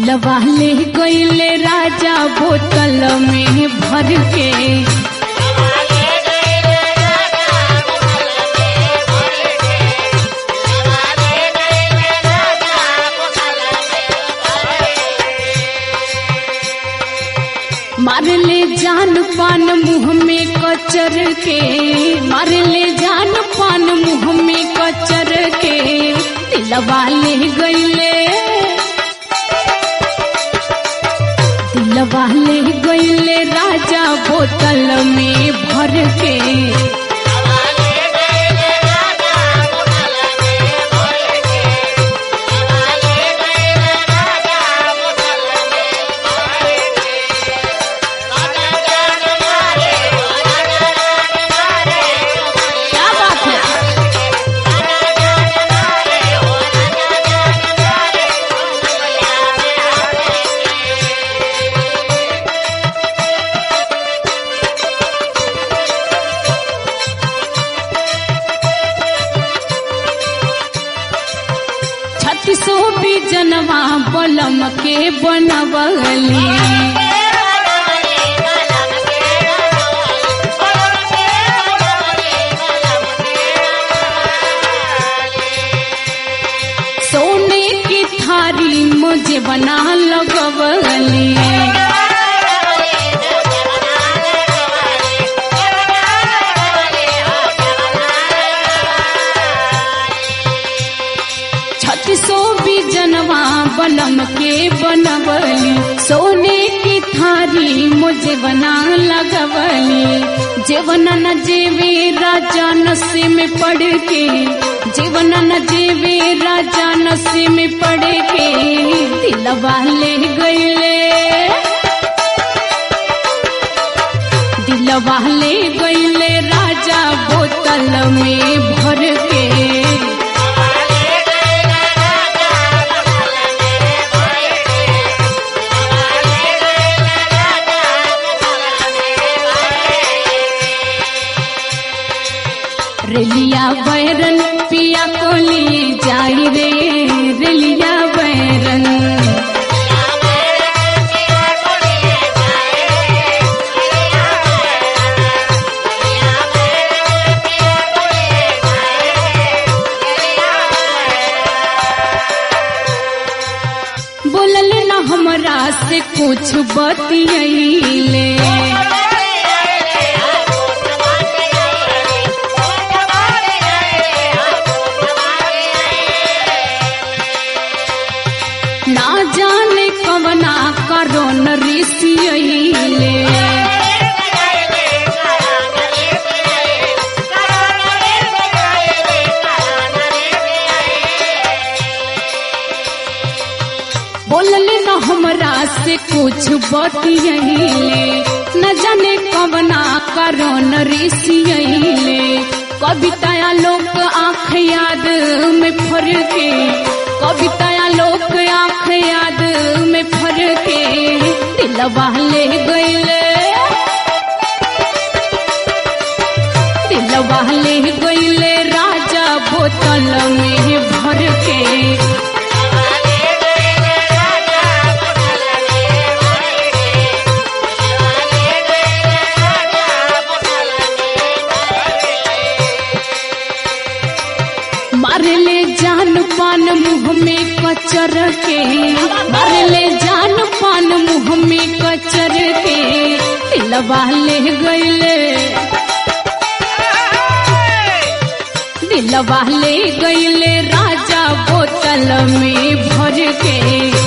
दिलवा ले गईले राजा बोतल में भर के मार ले जान पान मुंह में कचर के मार ले जान पान मुंह में कचर के दिलवा ले गईले दिलवा ले गईले राजा बोतल में भर के क्या बात है छत्तीसो भी जनवा बलम के बनवली सोने की थारी मुझे बना लगवली छत्तीसो भी जनवा बलम के बनवली सोने की थारी मुझे बना लगवली जीवन न जेवे राजा नशे में पड़ के जीवन न जेवे राजा नशे में पड़ के दिलवा ले गईले दिलवा ले गईले राजा बोतल में भर के रेलिया बैरन पिया को लिए जाई रे रेलिया बैरन बोलल न हमरा से कुछ बतियैले ना जाने कवना करो न ऋषियैले बोलले न हमरा से कुछ बतियैले न जाने कवना करो न ऋषियैले कविताया लोक आँख याद में फर के कविताया लोक आँख याद में फर के दिलवा ले गईले दिलवा ले गईले राजा बोतल में भर के मार ले जान पान मुंह में कचर के मार ले जान पान मुंह में कचर के दिलवा ले गईले दिलवा ले गईले राजा बोतल में भर के